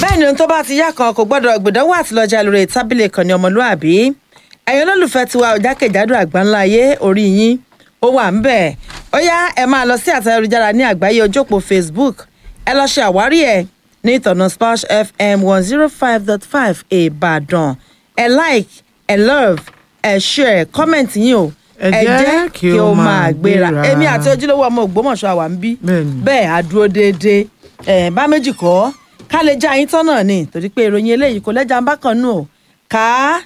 bẹ́ẹ̀ ni ohun tó bá ti yá kan kò gbọ́dọ̀ gbìdánwò àtìlọ́jà lórí tábìlì ìkànnì ọmọlúàbí ẹ̀yin olólùfẹ́ tiwa òjákèjádò àgbáńlá ayé orí yín ó wà ń bẹ̀ ó yá ẹ máa lọ sí àtẹ ayélujára ní àgbáyé ojópó facebook ẹ lọ ṣe àwárí ẹ ní ìtọ̀nà splash fm one zero five dot five ìbàdàn ẹ like ẹ love ẹ share comment yín o Ẹ jẹ́ kí ó máa gbéra. èmi àti ojúlówó ọmọ ògbómọ̀ṣọ́ àwa ń bí Bẹ́ẹ̀ni. bẹ́ẹ̀ á dúró déédéé ẹ̀ bá méjì kọ́ ká lè já yín tán náà ni torí pé ìròyìn eléyìí kò lẹ́jà ń bá kan nù ó ká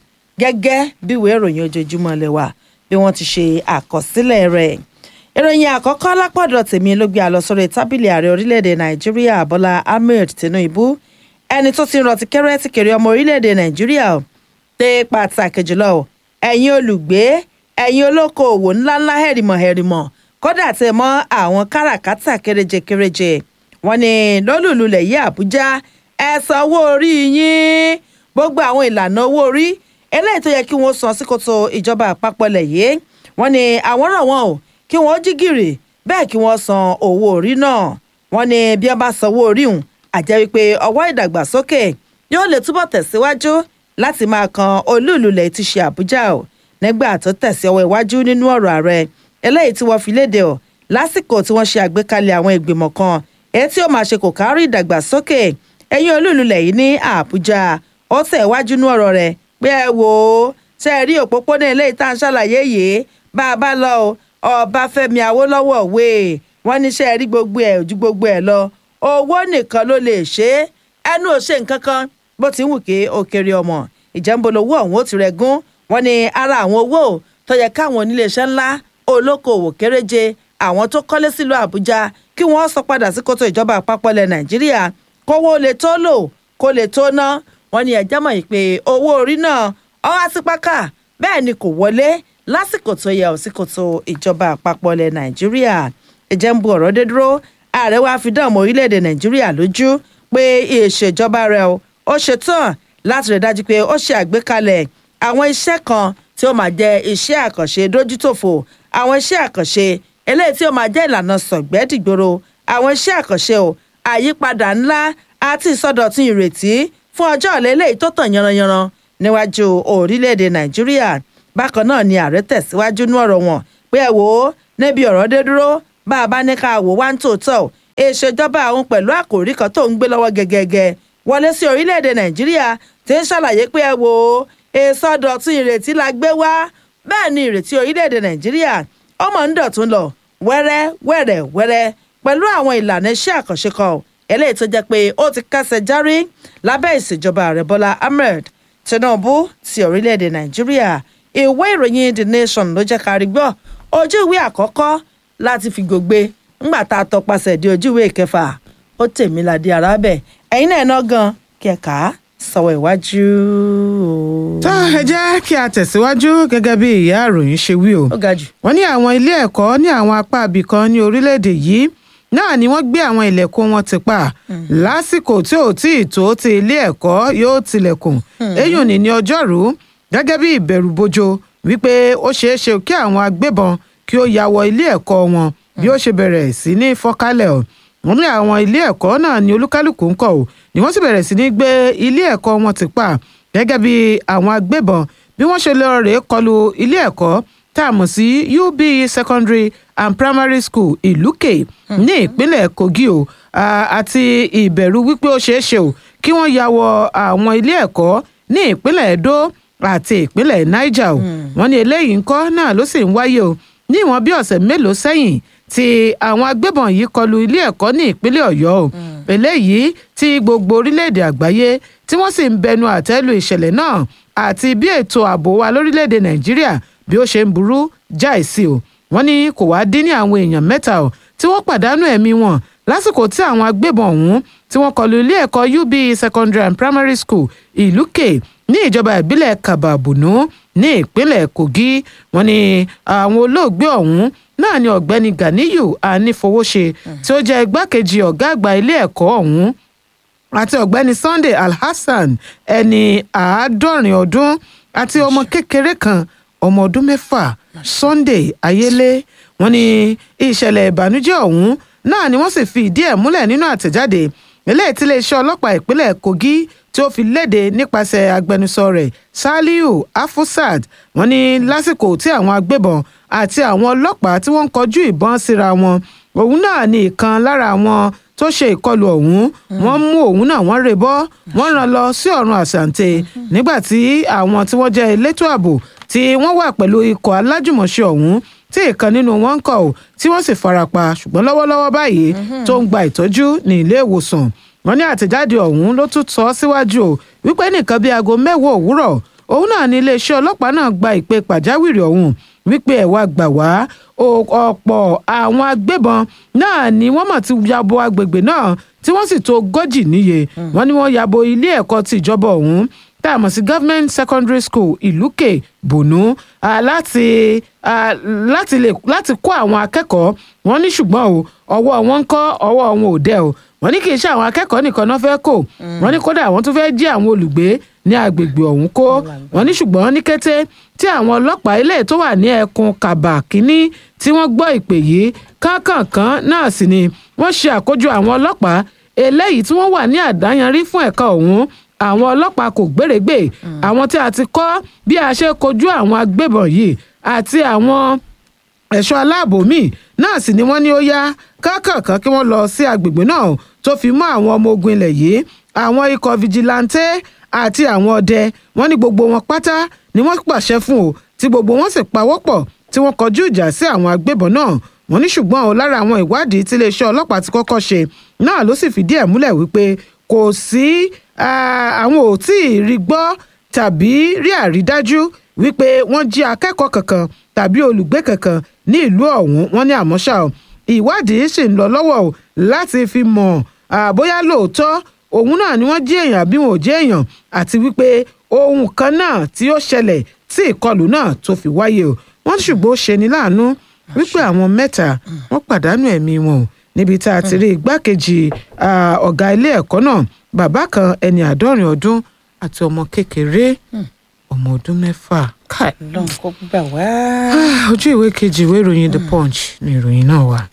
gẹ́gẹ́ bí ìwé ìròyìn ojoojúmọ́ lẹ wà bí wọ́n ti ṣe àkọsílẹ̀ rẹ̀ ìròyìn àkọ́kọ́ lápọ̀dọ̀ tèmi ló gbé àlọ́ sórí tábìlì ààrẹ orílẹ̀-èdè nàìjíríà bọ́lá ahmed tinubu ẹni tó ti ń rọtí kẹ́rẹ́ tí kiri ọmọ orílẹ̀-èdè nàìjíríà ò tẹ pàtàkì jùlọ ò ẹ̀yin olùgbé ẹ̀yin olókoòwò ńláńlá hẹ̀rìmọ̀ hẹ̀rìmọ̀ kódà tẹ mọ́ àwọn káràkátà kéréje kéréje wọn ni lólùlulẹ̀ yí àbújá ẹ san owó orí yín gbogbo àwọn ìlànà owó orí eléyìí tó yẹ kí wọ́n san sí kòtò ìjọba àpapọ̀ lẹ̀ yìí wọ́n ní àwọn rọ̀ wọ́n o kí wọ́n jí gìrì bẹ́ẹ̀ kí wọ́n san owó orí náà wọ́n ní bí wọ́n bá san owó orí hùn àjẹ́ wípé ọwọ́ ìdàgbàsókè yóò lè túbọ̀ tẹ̀síwájú láti máa kan olúùlulẹ̀ ti ṣe àbújá o nígbà tó tẹ̀sí ọwọ́ iwájú nínú ọ̀rọ̀ ààrẹ eléyìí tí wọ́n fi léde o lásìkò tí wọ́n ṣe àgbékalẹ̀ àwọn ìgbìmọ̀ kan èyí tí ó máa ṣe kò kárí ìdàgbàsókè ẹ̀yìn olúùlulẹ̀ yìí ní àbújá ó tẹ̀ wájú nú ọ̀rọ̀ rẹ̀ pé ẹ wò ó ṣe é rí òpópónà eléyìí tá à ń ṣàlàyé yìí bá a bá lọ o ọbáfẹ́mi awólọ́wọ̀ wé wọ́n ní ṣe é rí gbogbo ẹ̀ ojú gbogbo ẹ̀ lọ owó nìkan ló lè ṣe é ẹnu ò ṣe nǹkan kan bó ti ń wù kí ó kéré ọmọ ìjẹ́nbolówó ọ̀hún ó ti rẹ̀ gún wọ́n ní ara àwọn owó tó yẹ káwọn oníléeṣẹ́ ńlá olókoòwò kéréje àwọn tó kọ́lé sílùú àbújá kí wọ́n sọ padà sí kótó ìjọba àpapọ̀ ilẹ̀ nàìjíríà kówó lè tó lò kó lè tó ná wọ́n ní ẹjẹ́ mọ̀ yìí pé owó orí náà ọwọ́ sí pákà bẹ́ẹ̀ ni kò wọlé lásìkò tó yẹ ò sí kótó ìjọba àpapọ̀ ilẹ̀ nàìjíríà ìjẹ́ ń bu ọ̀rọ̀ dé dúró ààrẹ wa fi dán ọmọ orílẹ̀-èdè nàìjíríà lójú pé ìṣèjọba rẹ̀ o ó ṣetán láti rẹ̀ dájú pé ó ṣe àgbékalẹ̀ àwọn iṣẹ́ kan tí ó máa jẹ́ iṣẹ́ àkànṣe dójútòfò àwọn iṣẹ́ àkànṣe eléyìí tí ó máa jẹ́ ìlànà sọ̀gbẹ́dìgbòrò àwọn iṣẹ́ àkànṣe o àyípadà ńlá àti ìsọdọ̀tun ìrètí fún ọjọ́ ọ̀la eléyìí tó tàn yanranyanran níwájú orílẹ̀-èdè nàìjíríà bákan náà ni ààrẹ tẹ̀síwájú ní ọ̀rọ̀ wọn pé ẹ wò ó níbi ọ̀rọ̀ dé dúró bá a bá ní ká wò wá ń tòótọ́ ìṣèjọba àwọn pẹ̀lú àkòrí kan tó ń gbé lọ́wọ́ gẹ́gẹ́gẹ́ wọlé sí orílẹ̀-èdè nàìjíríà tí ń ṣàlàyé pé ẹ wò ó ìsọdọ̀tun ìrètí la gbé wá bẹ́ẹ̀ ni ìrètí orílẹ̀-èdè nàìjíríà ọmọ ń dọ̀tún lọ wẹ́rẹ́ wẹ́rẹ́ wẹ́rẹ́ pẹ̀lú àwọn ìlànà iṣẹ́ àkànṣe kan eléyìí tó jẹ́ pé ó ti kásẹ̀ járí lábẹ́ ìṣèjọba ààrẹ bọ́lá ahmed tinubu ti orílẹ̀-èdè nàìjíríà ìwé ìròyìn the nation ló jẹ́ kárí gbọ́ ojú ìwé àkọ́kọ́ láti fi gògbé ńgbà tá a tọpasẹ̀ di ojú ìwé ìkẹfà ó tèmi ládé arábẹ̀ ẹ̀yin náà ná gan kẹ̀ka sọ̀wọ́ ìwájú o. tá ẹ jẹ́ kí a tẹ̀síwájú gẹ́gẹ́ bí ìyá àròyìn ṣe wí o. ó ga jù. wọ́n ní àwọn ilé ẹ̀kọ́ ní àwọn apá ibìkan ní orílẹ̀-èdè yìí náà ni wọ́n gbé àwọn ilẹ̀kùn wọn ti pa lásìkò tí ò tí ì tó ti ilé ẹ̀kọ́ yóò tilẹ̀kùn eyín ní ní ọjọ́rú gẹ́gẹ́ bí ìbẹ̀rù bojo wípé ó ṣeé ṣe kí àwọn agbébọn kí ó ya wọ ilé ẹ̀kọ́ wọn bí ó ṣe bẹ̀rẹ̀ sí ní fọ́kálẹ̀ ọ̀ wọ́n ní àwọn ilé ẹ̀kọ́ náà ní olúkálùkù ń kọ̀ ọ́ ni wọ́n sì bẹ̀rẹ̀ sí ní gbé ilé ẹ̀kọ́ wọn ti pa gẹ́gẹ́ bí àwọn agbébọn bí wọ́n ṣe lọ rèé kọlu ilé ẹ̀kọ́ tá a mọ̀ sí UBE secondary and primary school ìlúkè ní ìpínlẹ̀ Kogi o a- àti ìbẹ̀rù wípé ó ṣeé ṣe o kí wọ́n ya wọ àwọn ilé ẹ̀kọ́ ní ìpínlẹ̀ Edo àti ìpínlẹ̀ Niger o wọ́n ní eléyìí ńkọ́ náà ló sì ń wáyé o ní ìwọ̀n bí ọ̀sẹ̀ mélòó sẹ́yìn tí àwọn agbébọn yìí kọlu ilé ẹ̀kọ́ ní ìpínlẹ̀ Ọ̀yọ́ o eléyìí tí gbogbo orílẹ̀-èdè àgbáyé tí wọ́n sì ń bẹnu àtẹ́lu ìṣẹ̀lẹ̀ náà àti bí ètò ààbò wa lórílẹ̀-èdè Nàìjíríà bí ó ṣe ń burú jáì sí o wọ́n ní kò wá dín ní àwọn èèyàn mẹ́ta o tí wọ́n pàdánù ẹ̀mí wọn lásìkò tí àwọn agbébọn ọ̀hún tí wọ́n kọlu ilé ẹ̀kọ́ UBE secondary and primary school ìlúkè ní ìjọba ìbílẹ̀ kababunu ní ìpínlẹ̀ Kogi wọ́n ní àwọn olóògbé ọ̀hún náà ni ọ̀gbẹ́ni Ganiyu Anífowóṣe tí ó jẹ́ igbákejì ọ̀gá àgbà ilé ẹ̀kọ́ ọ̀hún àti ọ̀gbẹ́ni Sunday Alhassan ẹni àádọ́rin ọdún àti ọmọ kékeré kan ọmọ ọdún mẹ́fà Sunday Ayélé wọ́n ní ìṣẹ̀lẹ̀ ìbànújẹ́ ọ̀hún náà ni wọ́n sì fi ìdí ẹ̀ múlẹ̀ nínú àtẹ̀jáde eléyìí tí iléeṣẹ́ ọlọ́pàá ìpínlẹ̀ kogi tí ó fi léde nípasẹ̀ agbẹnusọ rẹ̀ saliu afusad wọ́n ní lásìkò tí àwọn agbébọn àti àwọn ọlọ́pàá tí wọ́n ń kọjú ìbọn síra wọn òun náà ní ìkan lára àwọn tó ṣe ìkọlù ọ̀hún wọ́n mú òun náà wọ́n rè bọ́ wọ́n rán lọ sí ọ̀run àṣàǹtẹ̀ nígbà tí àwọn tí wọ́n jẹ́ elétò ààbò tí wọ́n wà pẹ̀lú ikọ̀ alájùmọ̀ṣe ọ̀hún tí ìkan nínú wọn ń kọ̀ ọ́ tí wọ́n sì farapa ṣùgbọ́n lọ́wọ́lọ́wọ́ báyìí tó ń gba ìtọ́jú ní ilé ìwòsàn wọ́n ní àtẹ̀jáde ọ̀hún ló tún sọ síwájú o wípé nìkan bíi aago mẹ́wàá òwúrọ̀ òun náà ní iléeṣẹ́ ọlọ́pàá náà gba ìpè pàjáwìrì ọ̀hún wípé ẹ̀ wá gbà wá ọ̀pọ̀ àwọn agbébọn náà ni wọ́n mọ̀ ti yabo agbègbè náà tí wọ́n sì tó ogójì níye wọ́n ní wọ́n yabo ilé ẹ̀kọ́ ti ìjọba ọ̀hún tá a mọ̀ sí government secondary school ìlúkè bònú láti láti lè láti kó àwọn akẹ́kọ̀ọ́ wọn ní ṣùgbọ́n o ọwọ́ wọn ń kọ́ ọwọ́ wọn ò dẹ̀ o wọ́n ní kì í ṣe àwọn akẹ́kọ̀ọ́ nìkan náà fẹ́ kó wọ́n ní kódà wọ́n tún fẹ́ jí àwọn olùgbé ní agbègbè ọ̀hún kó wọ́n ní ṣùgbọ́n ní kété tí àwọn ọlọ́pàá ilé tó wà ní ẹkùn kàbà kínní tí wọ́n gbọ́ ìpè yìí kánkànkán náà sì ni wọ́n ṣe àkójọ àwọn ọlọ́pàá eléyìí tí wọ́n wà ní àdáyanrí fún ẹ̀ka ọ̀hún àwọn ọlọ́pàá kò gbèrègbè àwọn tí a ti kọ́ bí a ṣe kojú àwọn agbébọn yìí àti àwọn ẹ̀ṣọ́ aláàbò míì náà sì ni wọ́n ní ó yá kákànkán kí wọ́n lọ sí agbègbè náà tó fi mọ́ àwọn ọmọ ogun ilẹ̀ yìí àwọn ikọ̀ fìjìláńtẹ́ àti àwọn ọdẹ wọ́n ní gbogbo wọn pátá ni wọ́n pàṣẹ fún o tí gbogbo wọn sì pawọ́pọ̀ tí wọ́n kọjú ìjà sí àwọn agbébọn náà wọ́n ní ṣùgbọ́n o lára àwọn ìwádìí tí iléeṣẹ́ ọlọ́pàá ti kọ́kọ́ ṣe náà ló sì fìdí ẹ̀ múlẹ̀ wípé kò sí àwọn ò tí ì rí gbọ́ tàbí rí àrídájú wípé wọ́n jí akẹ́kọ̀ọ́ kankan tàbí olùgbé kankan ní ìlú ọ̀hún wọ́n ní àmọ́ ṣá o ìwádìí sì ń lọ lọ́wọ́ o láti fi mọ̀ bóyá lóòótọ́ òun náà ni wọ́n jí èèyàn àbí wọn ò jí èèyàn àti wípé ohun kan náà tí ó ṣẹlẹ̀ tí ìkọlù náà tó fi wáyé o wọ́n ṣùgbọ́n ó ṣe ní láàánú wípé àwọn mẹ́ta wọ́n pàdánù ẹ̀mí wọn o níbi tá a ti rí igbákejì ọ̀gá ilé ẹ̀kọ́ náà bàbá kan ẹni àádọ́rin ọdún àti ọmọ kékeré ọmọ ọdún mẹ́fà. lọ́n kó gbà wá. ojú ìwé kejì ìwé ìròyìn the punch ni ìròyìn náà wà.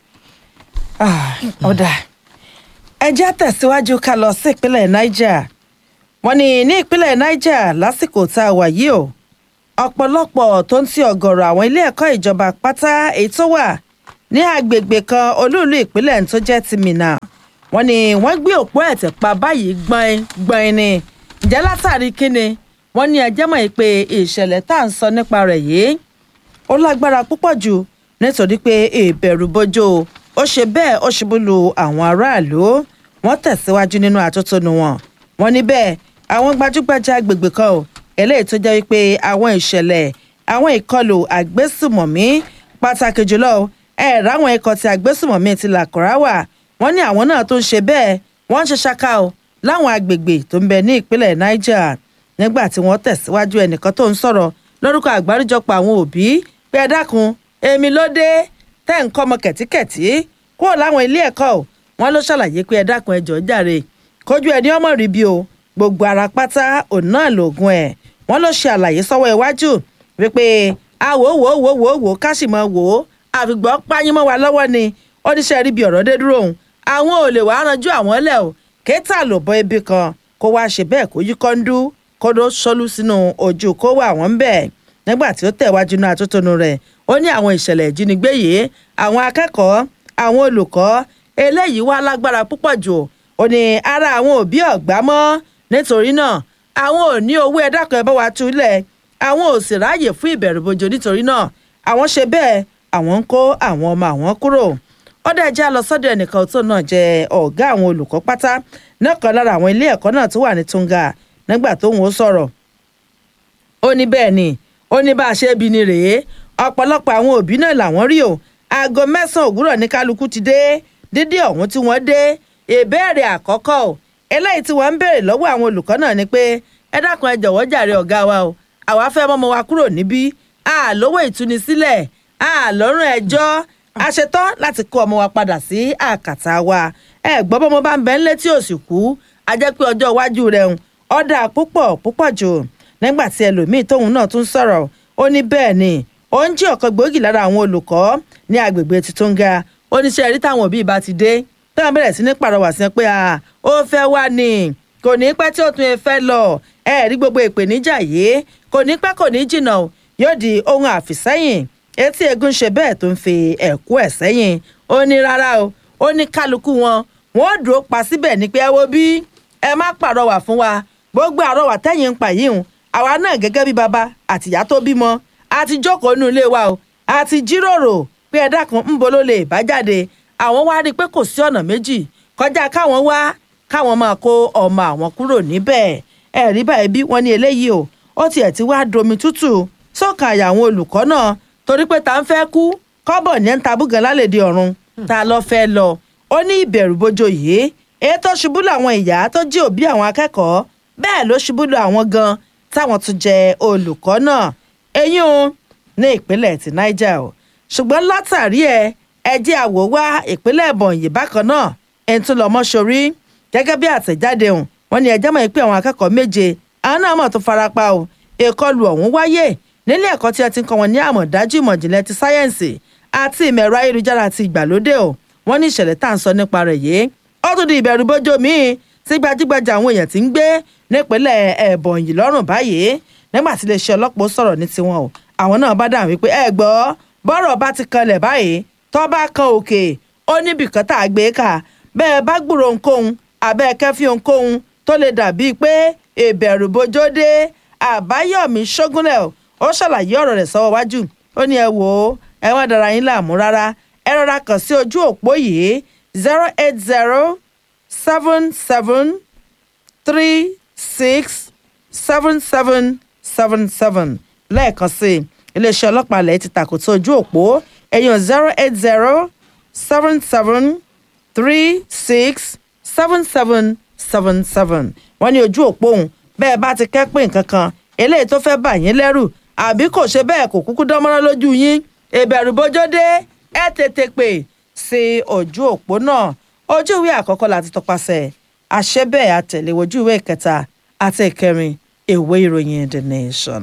ọ̀dà ẹ jẹ́ tẹ̀síwájú ká lọ sí ìpínlẹ̀ niger wọ́n ní ní ìpínlẹ̀ niger lásìkò tá a wà yìí o ọ̀pọ̀lọpọ̀ tó ń ti ọ̀gọ̀rọ̀ àwọn ilé ẹ̀kọ́ ìjọba pátá èyí tó wà ní agbègbè kan olúùlú ìpínlẹ̀ tó jẹ́ ti Minna wọ́n ní wọ́n gbé òpó ẹ̀tẹ̀ pa báyìí gbọ́n gbọ́n ni ǹjẹ́ látàrí kíni wọ́n ní ẹjẹ́ mọ̀ pé ìṣẹ̀lẹ̀ tá à ń sọ nípa rẹ̀ yìí ó lágbára púpọ̀ jù nítorí pé ìbẹ̀rù bojo ó ṣe bẹ́ẹ̀ ó ṣubú lu àwọn aráàlú wọ́n tẹ̀síwájú nínú àtótónu wọn wọ́n ní bẹ́ẹ̀ àwọn gbajúgbajà agbègbè kan ò eléyìí tó jẹ́ wípé àwọn ìṣẹ̀lẹ̀ àwọn ìkọlù àgbésùmọ̀mí pàtàkì jùlọ ẹ̀ ráwọn ikọ̀ tí àgbésùmọ̀mí ti làkọ̀rá wà wọ́n ní àwọn náà tó ń ṣe bẹ́ẹ̀ wọ́n ń ṣe ṣáká o láwọn agbègbè tó ń bẹ ní ìpínlẹ̀ Niger nígbà tí wọ́n tẹ̀síwájú ẹnìkan tó ń sọ̀rọ̀ lórúkọ àgbáríjọpọ̀ àwọn òbí pé ẹ dákun èmi ló dé tẹ́ ń kọ́ ọmọ kẹ̀tíkẹ̀tí kúrò láwọn ilé ẹ̀kọ́ o wọ́n ló ṣàlàyé pé ẹ dákun ẹ jọ̀ọ́ jàre kójú ẹni ọmọ rí bí o gbogbo ara pátá òun náà lògùn ẹ̀ wọ́n ló ṣe àlàyé sọ́wọ́ iwájú wípé àwò wò wò wò wò ká sì mọ wò ó àfìgbọ́ páyín mọ́ wa lọ́wọ́ ni ó ní sẹ́ rí bí ọ̀rọ̀ dé dúró òun àwọn ò lè wàá ranjú àwọn ẹlẹ́ o kéétà ló bọ́ ibi kan kó wá ṣe bẹ́ẹ̀ kó yí kọ́ńdú kó ló sọlú sínú ojú kó wà wọ́n bẹ́ẹ̀ nígbà tí ó tẹ̀wájú náà àtótónu rẹ̀ ó ní àwọn ìṣẹ̀lẹ̀ ìjínigbé yìí àwọn akẹ́kọ̀ọ́ àwọn olùkọ́ eléyìí wá lágbára púpọ̀ jù ó ní ara àwọn òbí ọ̀gbá mọ́ nítorí náà àwọn ò ní owó ẹ̀dákan ẹ̀ bá wa túlẹ̀ àwọn ò sì ráàyè fún ìbẹ̀rù bojo nítorí náà àwọn ṣe bẹ́ẹ̀ àwọn ń kó àwọn ọmọ àwọn kúrò ó dẹ̀ já lọ sọ́dọ̀ ẹnìkan tó náà jẹ́ ọ̀gá àwọn olùkọ́ pátá náà kan lára àwọn ilé ẹ̀kọ́ náà tó wà ní Tunga nígbà tóun ó sọ̀rọ̀ ó ní bẹ́ẹ̀ ni ó ní bá a ṣe bí ni rèé ọ̀pọ̀lọpọ̀ àwọn òbí náà làwọn rí o aago mẹ́sàn-án òwúrọ̀ ní kálukú ti dé dídí ọ̀hún tí wọ́n dé ìbéèrè àkọ́kọ́ o eléyìí tí wọ́n ń béèrè lọ́wọ́ àwọn olùkọ́ náà ni pé ẹ dákun ẹ jọ̀wọ́ jàre ọ̀gá wa o àwa fẹ́ mọ́mọ́ wa kúrò níbí a lówó ìtúnisílẹ̀ a lọ́rùn ẹjọ́ a ṣetán láti kó ọmọ wa padà sí àkàtà wa ẹ gbọ́ bọ́mọ bá ń bẹ ńlé tí ò sì kú a jẹ́ pé ọjọ́ iwájú rẹ̀ ń ọ̀dà púpọ̀ púpọ̀ jù nígbà tí ẹlòmíì tóun náà tún sọ̀rọ̀ ó ní bẹ́ẹ̀ ni ó ń jí ọ̀kan gbòógì lára àwọn olùkọ́ ní agbègbè Titunga oníṣẹ́ rí táwọn òbí bá ti dé tí wọ́n bẹ̀rẹ̀ sí ní pàrọwà sí pé ó fẹ́ wá ní kò ní pẹ́ tí ó tún fẹ́ lọ ẹ rí gbogbo ìpèníjà yìí kò ní pẹ́ kò ní jìnnà yóò di ohun àfìsẹ́yìn etí egun ṣe bẹ́ẹ̀ tó ń fi ẹ̀kú ẹ̀ sẹ́yìn ó ní rárá o ó ní kálukú wọn wọn ò dúró pa síbẹ̀ ní pé ẹ wo bí ẹ má pàrọwà fún wa gbogbo àrọwà tẹ́yìn ń pa yìí hùn àwa náà gẹ́gẹ́ bí baba àtìyá tó bímọ a ti jókòó nínú ilé wa o a ti jíròrò pé ẹ dákun ń bo ló lè bá jáde àwọn wá rí i pé kò sí ọ̀nà méjì kọjá káwọn wá káwọn máa kó ọmọ àwọn kúrò níbẹ̀ ẹ rí báyìí bí wọ́n ní eléyìí o ó tiẹ̀ ti wá domi tútù sọ́kà àyà àwọn olùkọ́ náà torí pé ta ń fẹ́ kú kọ́bọ̀ ní ń tabúgan lálẹ́dí ọ̀run ta lọ fẹ́ lọ ó ní ìbẹ̀rù bojo yìí èyí tó ṣubú làwọn ìyá tó jí òbí àwọn akẹ́kọ̀ọ́ bẹ́ẹ̀ ló ṣubú lọ àwọn gan táwọn tún jẹ olùkọ́ náà eyín o ní ìpínlẹ̀ ti niger o ṣùgbọ́n látàrí ẹ ẹjẹ́ àwò wá ìpínlẹ̀ Ebonyi bákan náà ẹni tún lọ mọ́ṣorí gẹ́gẹ́ bí àtẹ̀jáde hùn wọ́n ní ẹjẹ́ mọ̀ pé àwọn akẹ́kọ̀ọ́ méje àwọn náà mọ̀ tó farapa o ìkọlù ọ̀hún wáyé nílé ẹ̀kọ́ tí ẹ ti ń kọ́ wọn ní àmọ̀dájú ìmọ̀jìnlẹ̀ ti sáyẹ́ǹsì àti ìmọ̀ ẹ̀rọ ayélujára ti ìgbàlódé o wọ́n ní ìṣẹ̀lẹ̀ tá à ń sọ nípa rẹ̀ yìí ó tún di ìbẹ̀rù bójó míì tí gbajúgbajà àwọn èèyàn ti ń gbé nípínlẹ̀ Ebonyi lọ́rùn báyìí nígbà tí iléeṣẹ́ ọlọ́pàá sọ̀rọ̀ ní tiwọn o àwọn náà bá dáhùn wípé ẹ gbọ́ bọ́rọ̀ bá ti kanlẹ̀ báyìí tó bá kan òkè ó níbi kan tá a gbé kà bẹ́ẹ̀ bá gbúrò ohunkóhun àbẹ́ kẹ́fí ohunkóhun tó lè dàbí pé ìbẹ̀rù bójó dé àbáyọ̀mí ṣógúnlẹ̀ ó ṣàlàyé ọ̀rọ̀ rẹ̀ sọ́wọ́ wájú ó ní ẹ wò ó ẹ wọ́n dára yín láàmú rárá ẹ rọra kàn sí ojú òpó yìí zero eight zero seven seven three six seven seven seven seven lẹ́ẹ̀kan sí iléeṣẹ́ ọlọ́pàá ilẹ̀ ti tàkùtà ojú òpó ẹ̀yàn zero eight zero seven seven three six seven seven seven seven wọ́n ní ojú òpó òun bẹ́ẹ̀ bá ti kẹ́ pé nǹkan kan eléyìí tó fẹ́ bà yín lẹ́rù àbí kò ṣe bẹ́ẹ̀ kò kúkú dánmọ́rán lójú yín ìbẹ̀rù bójó dé ẹ tètè pè sí ojú òpó náà ojú ìwé àkọ́kọ́ láti tọpasẹ̀ àṣẹ bẹ́ẹ̀ àtẹ̀lé ojú ìwé ìkẹta àti ìkẹrin ìwé ìròyìn the nation.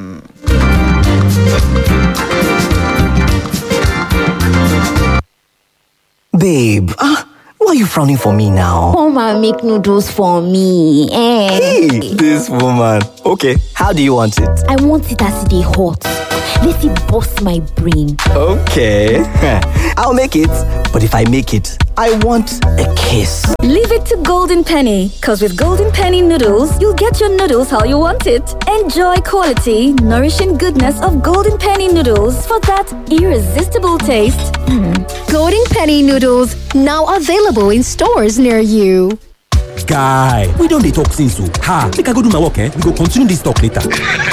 Babe, ah, why are you frowning for me now? Come and make noodles for me. Eh. Hey, this woman. Okay, how do you want it? I want it as they hot. Let it bust my brain. Okay, I'll make it. But if I make it, I want a kiss. Leave it to Golden Penny, because with Golden Penny noodles, you'll get your noodles how you want it. Enjoy quality, nourishing goodness of Golden Penny noodles for that irresistible taste. Golden Penny noodles now available in stores near you. guy we don dey talk since o ha make i go do my work eh we go continue this talk later.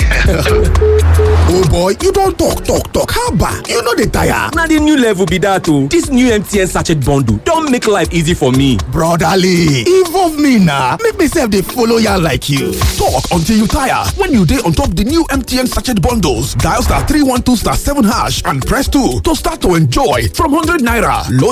oh boy you don talk talk talk haba you no dey tire. na the new level be that o this new mtn sachet bundle don make life easy for me. brotherly involve me na make me sef dey follow yarn like you. talk until you tire when you dey on top the new mtn sachet bundles dial star three one two star seven hash and press two to start to enjoy from hundred naira load